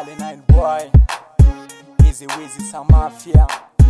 Kali Nine Boy, Easy Wizi Samafia,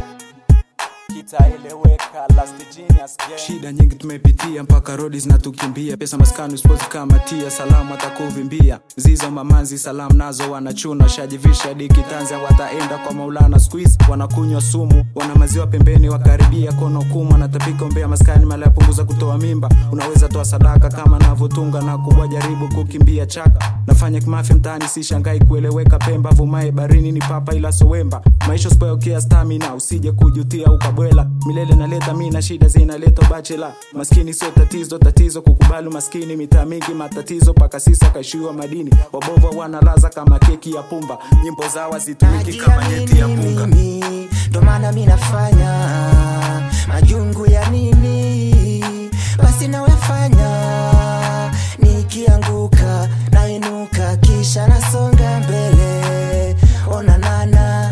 kitaeleweka Last Genius Gang. Shida nyingi tumepitia mpaka rodi zinatukimbia, pesa maskani usipozi kama tia, salamu atakuvimbia zizo mamanzi, salamu nazo wanachuna, shajivisha diki tanzia, wataenda kwa Maulana squeeze, wanakunywa sumu, wana maziwa pembeni, wakaribia kono kumu, wanatapika umbea maskani, mala yapunguza kutoa mimba, unaweza toa sadaka kama navyotunga na kubwa, jaribu kukimbia chaka, nafanya kimafia mtaani, si shangai kueleweka, Pemba vumae barini ni papa ila sowemba, maisha usipoekea stamina, usije kujutia ukabwela, milele naleta mina shida zinaleta bachela, maskini sio tatizo, tatizo kukubali maskini, mitaa mingi matatizo, paka sisa kaishiwa madini, wabova wanalaza kama keki ya pumba, nyimbo zao hazitumiki kama nyeti ya punga. mimi ndo maana mi nafanya majungu ya nini basi nawefanya nikianguka nainuka kisha nasonga mbele onanana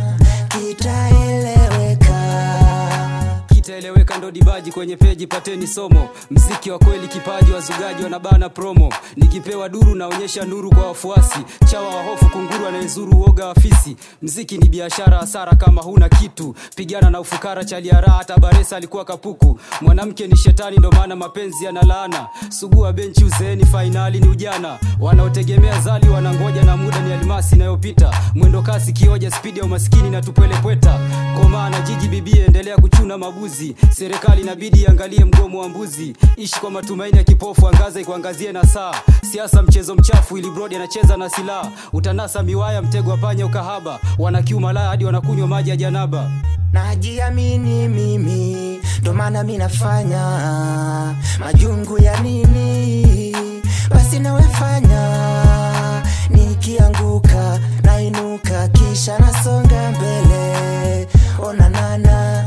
kitaeleweka kitaeleweka ndo dibaji kwenye peji pateni somo mziki wa kweli kipaji wazugaji wanabana promo nikipewa duru naonyesha nuru kwa wafuasi chawa wa hofu kunguru anayezuru uoga wa fisi mziki ni biashara hasara kama huna kitu pigana na ufukara chaliara hata baresa alikuwa kapuku mwanamke ni shetani ndo maana mapenzi yana laana sugua benchi uzeeni fainali ni ujana wanaotegemea zali wanangoja na muda ni almasi inayopita mwendo kasi kioja spidi ya umaskini na tupwelepweta komaa na jiji bibie endelea kuchuna mabuzi serikali inabidi iangalie mgomo wa mbuzi ishi kwa matumaini ya kipofu angaza ikuangazie na saa siasa mchezo mchafu ili brodi anacheza na silaha utanasa miwaya mtego wa panya ukahaba wanakiuma laya hadi wanakunywa maji ya janaba najiamini mimi ndo maana mi nafanya majungu ya nini basi nawefanya nikianguka nainuka kisha nasonga mbele onanana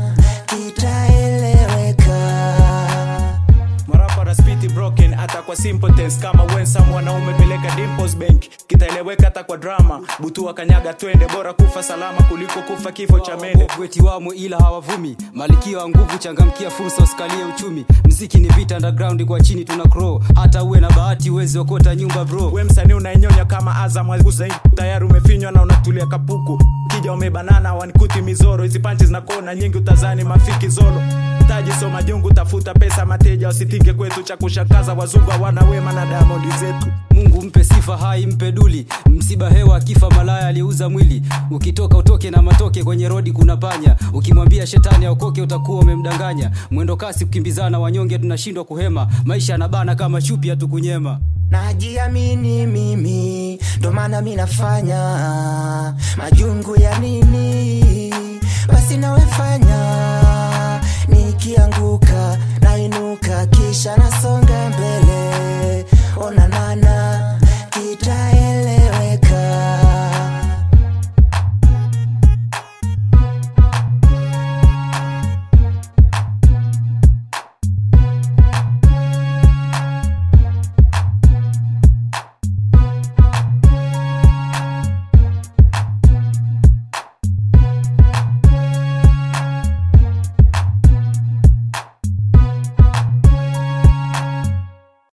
kitaeleweka marapa na spiti broken hata kwa simple tense kama wensa mwanaume peleka dimples bank kitaeleweka hata kwa drama butua kanyaga twende bora kufa salama kuliko kufa kifo cha mende weti wamo ila hawavumi malikia wa nguvu changamkia fursa usikalie uchumi mziki ni vita underground kwa chini tuna crow hata uwe na bahati uwezi okota nyumba bro we msanii unainyonya kama azam Aguza, tayari umefinywa na unatulia kapuku kija umebanana wanikuti mizoro hizi panchi zinakona nyingi utazani mafiki zolo taji soma jungu tafuta pesa mateja wasitinge kwetu cha kushangaza wazungu hawana wema na diamondi zetu mungu mpe sifa hai mpe duli msiba hewa akifa malaya aliuza mwili ukitoka utoke na matoke kwenye rodi kuna panya ukimwambia shetani aokoke utakuwa umemdanganya mwendo kasi kukimbizana wanyonge tunashindwa kuhema maisha yanabana kama chupi hatukunyema najiamini mimi ndo maana mi nafanya majungu ya nini basi nawefanya nikianguka